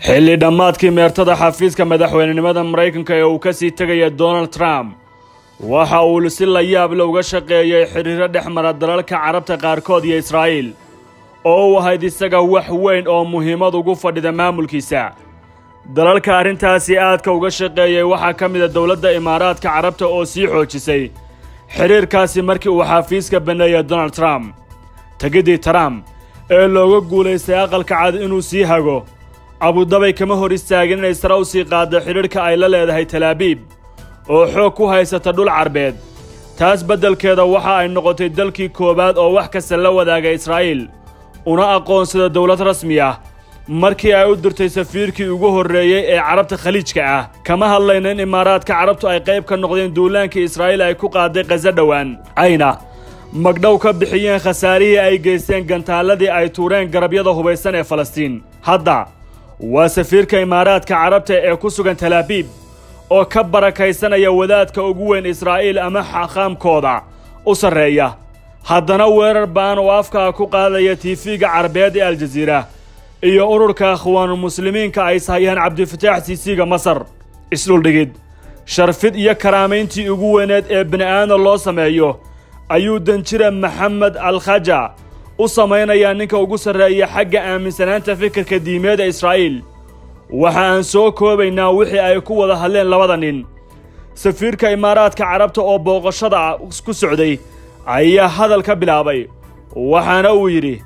xilli dhammaadkii meertada xafiiska madaxweynenimada maraykanka ee uu ka sii tegaya donald trump waxa uu si la yaab le uga shaqeeyey xidhiiro dhex mara dalalka carabta qaarkood iyo israa'iil oo u ahayd isaga wax weyn oo muhiimad ugu fadhida maamulkiisa dalalka arrintaasi aadka uga shaqeeyey waxaa ka mida dowladda imaaraadka carabta oo sii xoojisay xidhiirkaasi markii uu xafiiska banneeyey donald trump tegiddii trump ee looga guulaystay aqalka cad inuu sii hago abudabay kama hor istaagin inay sare u sii qaaddo xidhiidhka ay la leedahay talaabiib oo xoog ku haysata dhul carbeed taas beddelkeeda waxa ay noqotay dalkii koowaad oo wax kasta la wadaaga israa'iil una aqoonsada dowlad rasmi ah markii ay u dirtay safiirkii ugu horreeyey ee carabta khaliijka ah kama hadlayna in imaaraadka carabtu ay qayb ka noqdeen duulaankii israa'iil ay ku qaaday khaso dhowaan ayna magdhow ka bixiyeen khasaarihii ay geysteen gantaalladii ay tuureen garabyada hubaysan ee falastiin hadda waa safiirka imaaraadka carabta ee ku sugan talaabiib oo ka barakaysanaya wadaadka ugu weyn israa'iil ama xaqaamkooda u sarreeya haddana weerar ba'an oo afkaa ku qaadaya tiifiga carabeed ee aljaziira iyo ururka akhwaanulmuslimiinka ay ishayaan cabdifataax siisiga masar isdhuldhigid sharfid iyo karaamayntii ugu weyneed ee bini'aadam loo sameeyo ayuu danjira maxamed alkhaja u samaynayaa ninka ugu sarreeya xagga aaminsanaanta fikirka diimeed ee israa'iil waxa aan soo koobaynaa wixii ay ku wada hadleen labada nin safiirka imaaraadka carabta oo booqashada ku socday ayaa hadal ka bilaabay waxaana uu yidhi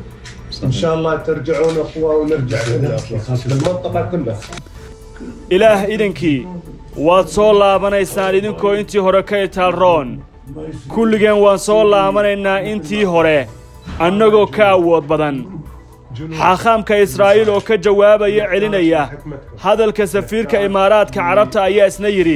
ان شاء الله ترجعون اخوه ونرجع للمنطقه كلها ilaah idinkii waad soo laabanaysaan idinkoo intii hore ka itaalroon kulligeen waan soo laabanaynaa intii hore annagoo ka awood badan xaaqaamka israa'iil oo ka jawaabaya celinaya hadalka safiirka imaaraadka carabta ayaa isna yidhi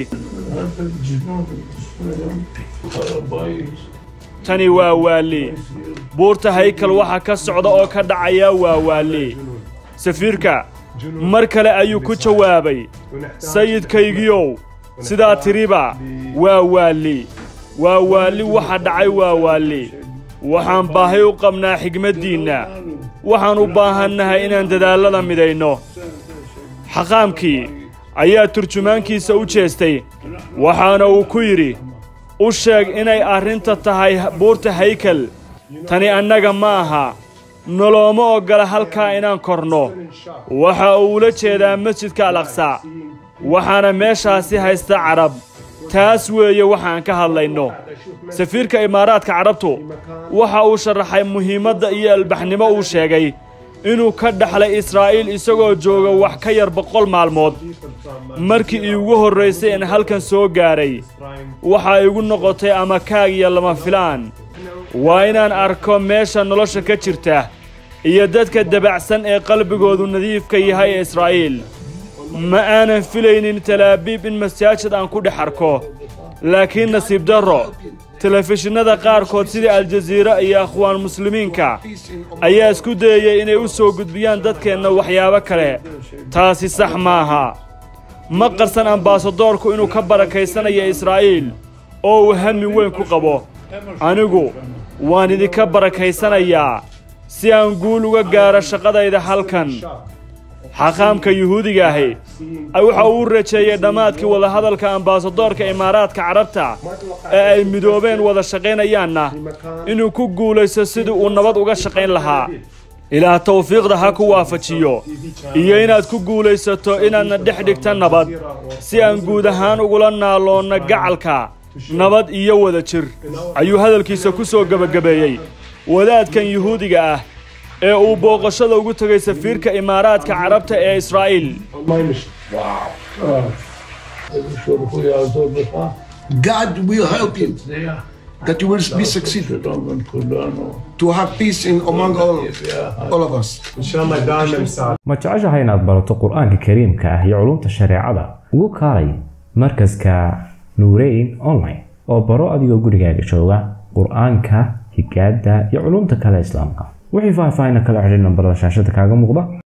tani waa waalli buurta haykal waxa ka socda oo ka dhacaya waa waalli safiirka mar kale ayuu ku jawaabay sayidkaygiyow sidaa tiriba waa waalli waa waalli waxa dhacay waa waalli waxaan baahay u qabnaa xigmaddiinna waxaan u baahannahay inaan dadaallada midayno xaqaamkii ayaa turjumaankiisa u jeestay waxaana uu ku yidhi u sheeg inay arrinta tahay buurta haykal tani annaga ma aha nolooma oggola halkaa inaan korno waxa uu ula jeedaa masjidka al aqsa waxaana meeshaasi haysta carab taas weeye waxaan ka hadlayno safiirka imaaraadka carabtu waxa uu sharaxay muhiimadda iyo albaxnimo uu sheegay inuu ka dhaxlay israa'iil isagoo jooga wax ka yar boqol maalmood markii iigu horraysay in halkan soo gaadhay waxaa igu noqotay ama kaag iyo lama filaan waa inaan arko meesha nolosha ka jirta iyo dadka dabacsan ee qalbigoodu nadiifka yahay ee israa'iil ma aanan filaynin talaabiib in masaajid aan ku dhex arko laakiin nasiib darro telefishinnada qaarkood sida aljaziira iyo akhwaan muslimiinka ayaa isku dayayay inay u soo gudbiyaan dadkeenna waxyaabo kale taasi sax maaha ma qarsan ambaasadoorku inuu ka barakaysanayo israa'iil oo uu hami weyn ku qabo anigu waan idinka barakaysanayaa si aan guul uga gaaro shaqadayda halkan xaqaamka yuhuudiga ahi waxa uu rajeeyey dhammaadkii wadahadalka ambaasadoorka imaaraadka carabta ee ay midoobeen wada shaqaynayaanna inuu ku guulaysto sidii uu nabad uga shaqayn lahaa ilaah tawfiiqda ha ku waafajiyo iyo inaad ku guulaysato inaadna dhex dhigta nabad si aan guud ahaan ugula naaloonno gacalka nabad iyo wada jir ayuu hadalkiisa ku soo gebagabeeyey wadaadkan yuhuudiga ah ee uu booqashada ugu tegay safiirka imaaraadka carabta ee israa'iil God will help you. That you will be succeeded to have peace in among all, all of us. ان شاء الله دائما سعد ma jeceshahay inaad barato qur-aanka kariimka ah iyo culumta shareecada ugu kaalay markaska nuureyn online oo baro adigoo gurigaaga jooga qur-aanka higaada iyo culumta kale islaamka wixii faahfaahin kala xidhiir nambarada shaashada kaaga muuqda